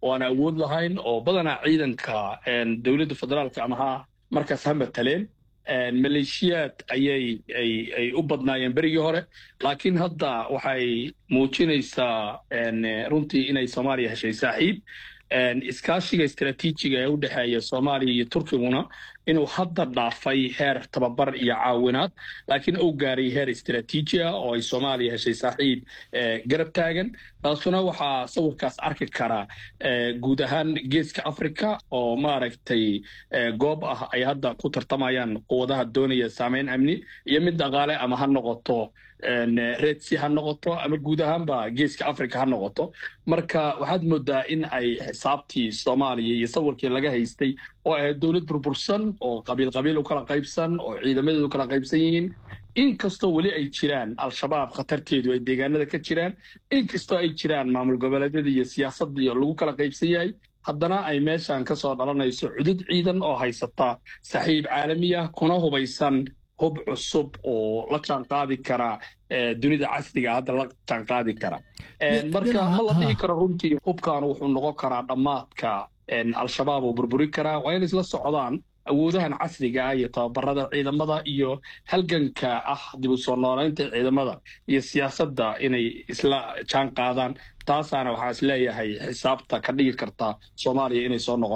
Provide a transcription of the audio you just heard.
oo aan awood lahayn oo badanaa ciidanka dowladda federaalka ama ha markaas ha mataleen maleeshiyaad ayay ay u badnaayeen berigii hore laakiin hadda waxay muujinaysaa runtii inay soomaaliya heshay saaxiib iskaashiga istaraatiijiga ee u dhexeeya soomaaliya iyo turkiguna inuu hadda dhaafay heer tababar iyo caawinaad laakiin uu gaaray heer istaraatiiji ah oo ay soomaaliya heshay saaxiib garab taagan taasuna waxaa sawirkaas arki karaa guud ahaan geeska africa oo maaragtay goob ah ay hadda ku tartamayaan quwadaha doonaya saameyn amni iyo mid dhaqaale ama ha noqoto redsi ha noqoto ama guud ahaanba geeska africa ha noqoto marka waxaad moodaa in ay xisaabtii soomaaliya iyo sawirkii laga haystay oo ahayd dowlad burbursan oo qabiil qabiil u kala qaybsan oo ciidamadeedu kala qaybsan yihiin inkastoo weli ay jiraan al-shabaab khatarteedu ay deegaanada ka jiraan inkastoo ay jiraan maamul goboleedyada iyo siyaasadii lagu kala qaybsan yahay haddana ay meeshan ka soo dhalanayso cudud ciidan oo haysata saxiib caalami ah kuna hubaysan hub cusub oo la jaan qaadi kara dunida casriga hadda la jaan qaadi kara marka ma la dhihi karo runtii hubkan wuxuu noqon karaa dhammaadka al-shabaab oo burburi karaa waa in isla socdaan awoodahan casriga ah iyo tababarada ciidamada iyo halganka ah dib u soo noolaynta ciidamada iyo siyaasadda inay isla jaan qaadaan taasaana waxaa is leeyahay xisaabta ka dhigi karta soomaaliya inay soo noqon